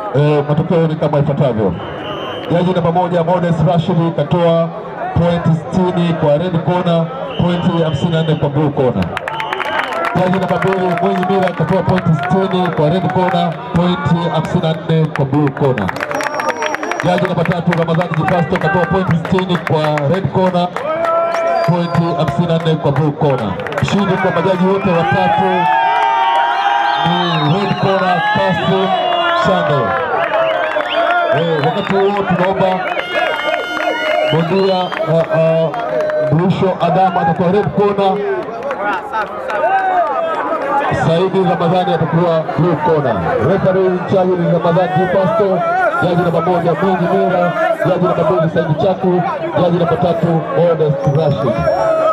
eh, matokeo ni kama ifuatavyo. Jaji namba moja Modest Rashid katoa pointi 60 kwa red corner, pointi 54 kwa blue corner. Jaji namba mbili Mwinyi Mira katoa pointi 60 kwa red corner, pointi 54 kwa blue corner. Jaji namba tatu Ramadhani Jipasto katoa pointi 60 kwa red corner, pointi 54 kwa blue corner. Mshindi kwa majaji wote watatu ni red corner Kasim Shande. Eh, wakati huo tunaomba bondia uh, uh, Mrisho Adama atakuwa red corner, Saidi Ramadhani atakuwa blue corner. Referee in charge ni Ramadhani Jipasto, jaji namba moja Mwinyi Mira, jaji namba mbili Saidi Chaku, jaji namba tatu Modest Rashid.